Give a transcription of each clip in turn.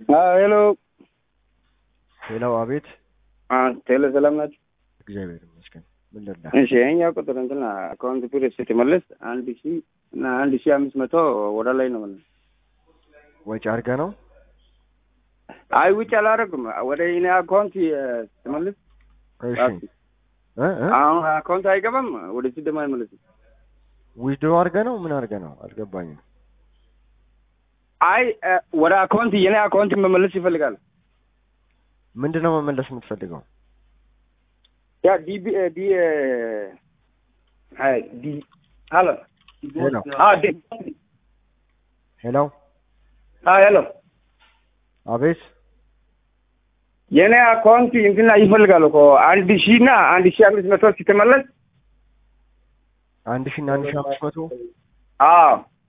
ሄሎ ሄሎ፣ አቤት። ቴሌ ሰላም ናቸው? እግዚአብሔር ይመስገን። ምን ልርዳ? እሺ የኛ ቁጥር እንትና አካውንት ፒር ስትመለስ አንድ ሺ እና አንድ ሺ አምስት መቶ ወደ ላይ ነው ማለት ወጪ አድርገህ ነው? አይ ውጭ አላደረግም። ወደ እኔ አካውንት ስትመልስ እሺ እ እ አሁን አካውንት አይገባም። ወደ ሲ ደግሞ አይመለስም። ዊዝድሮ አድርገህ ነው? ምን አድርገህ ነው? አልገባኝም። አይ ወደ አካውንት የኔ አካውንት መመለስ ይፈልጋል። ምንድን ነው መመለስ የምትፈልገው? ያ ዲቢ ዲ አይ ዲ ሄሎ ሄሎ አ ዲ ሄሎ፣ አ ሄሎ አቤት። የኔ አካውንት እንትና ይፈልጋል እኮ አንድ ሺ እና አንድ ሺ አምስት መቶ ስትመለስ አንድ ሺ እና አንድ ሺ አምስት መቶ አዎ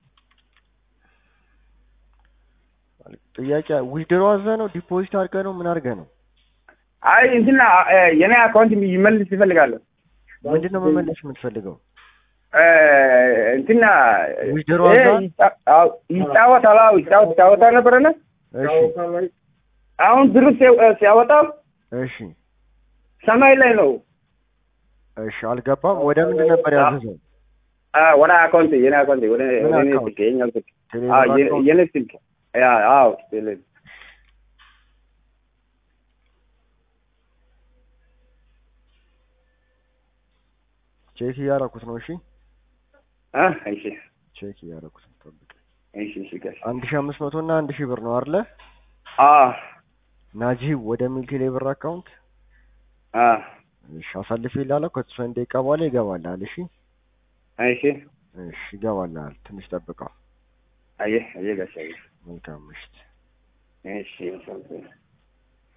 ጥያቄ ዊዝድሮ አዘህ ነው? ዲፖዚት አድርገህ ነው? ምን አድርገህ ነው? አይ እንትና የኔ አካውንት ይመልስ ይፈልጋል ምንድን ነው መመለስ የምትፈልገው? እንትና ዊዝድሮ ይሄ አዘህ? ይጫ- አዎ፣ ይጫወታል። አዎ ይጫወት ይጫወታ ነበረና እሺ አሁን ብሩ ሲያ- ሲያወጣው እሺ ሰማይ ላይ ነው። እሺ፣ አልገባም። ወደ ምንድን ነበር ያዘዘው? አ ወደ አካውንት የኔ አካውንት ወደ ምን ወደ እኔ አካውንት? ስልክ የኛው ስልክ ቴሌብር አዎ የ- አካውንት? የኔ ስልክ ያ አዎ ቴሌ ቼክ እያደረኩት ነው። እሺ አ እሺ ቼክ እያደረኩት ነው። ጠብቅ። እሺ እሺ ጋሽ አንድ ሺ አምስት መቶ እና አንድ ሺህ ብር ነው አይደለ? አ ናጂብ ወደ ሚል ቴሌብር አካውንት አ እሺ፣ አሳልፌ ላለው ከተወሰነ ደቂቃ በኋላ ይገባልሃል። እሺ እሺ እሺ፣ ይገባልሃል። ትንሽ ጠብቀው። አየህ አየህ ጋሽ አየህ መልካም ምሽት። እሺ